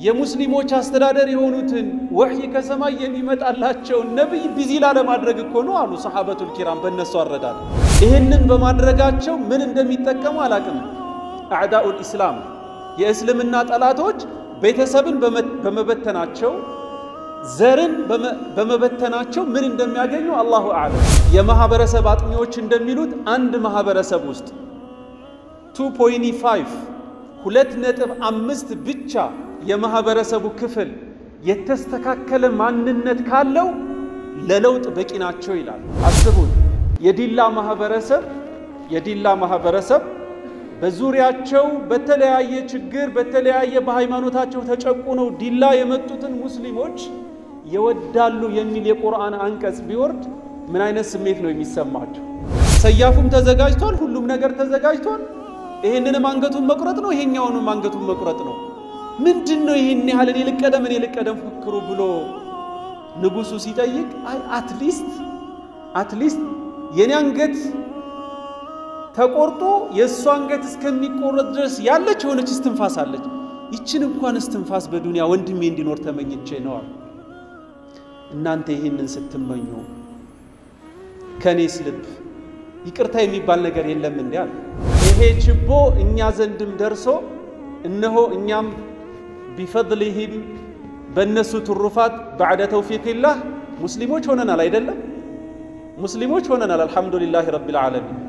የሙስሊሞች አስተዳደር የሆኑትን ወሕይ ከሰማይ የሚመጣላቸውን ነቢይ ቢዚ ላለማድረግ እኮ ነው አሉ ሰሓበቱል ኪራም። በእነሱ አረዳድ ይህንን በማድረጋቸው ምን እንደሚጠቀሙ አላቅም። አዕዳኡል ኢስላም የእስልምና ጠላቶች ቤተሰብን በመበተናቸው ዘርን በመበተናቸው ምን እንደሚያገኙ አላሁ አዕለም። የማህበረሰብ አጥኚዎች እንደሚሉት አንድ ማህበረሰብ ውስጥ 2.5 ሁለት ነጥብ አምስት ብቻ የማህበረሰቡ ክፍል የተስተካከለ ማንነት ካለው ለለውጥ በቂ ናቸው ይላል። አስቡን የዲላ ማህበረሰብ የዲላ ማህበረሰብ በዙሪያቸው በተለያየ ችግር በተለያየ በሃይማኖታቸው ተጨቁነው ዲላ የመጡትን ሙስሊሞች ይወዳሉ የሚል የቁርአን አንቀጽ ቢወርድ ምን አይነት ስሜት ነው የሚሰማቸው? ሰያፉም ተዘጋጅቷል፣ ሁሉም ነገር ተዘጋጅቷል። ይህንንም አንገቱን መቁረጥ ነው፣ ይሄኛውንም አንገቱን መቁረጥ ነው። ምንድን ነው ይህን ያህል እኔ ልቀደም እኔ ልቀደም ፉክሩ ብሎ ንጉሱ ሲጠይቅ አይ አትሊስት አትሊስት የኔ አንገት ተቆርጦ የእሱ አንገት እስከሚቆረጥ ድረስ ያለች የሆነች እስትንፋስ አለች። ይችን እንኳን እስትንፋስ በዱንያ ወንድሜ እንዲኖር ተመኝቼ ነዋል። እናንተ ይህንን ስትመኙ ከእኔስ ልብ ይቅርታ የሚባል ነገር የለም እንዲ አለ። ይሄ ችቦ እኛ ዘንድም ደርሶ እነሆ እኛም ቢፈድሊሂም በእነሱ ትሩፋት ባዕደ ተውፊቅላህ ሙስሊሞች ሆነናል። አይደለም ሙስሊሞች ሆነናል። አልሐምዱሊላህ ረቢል ዓለሚን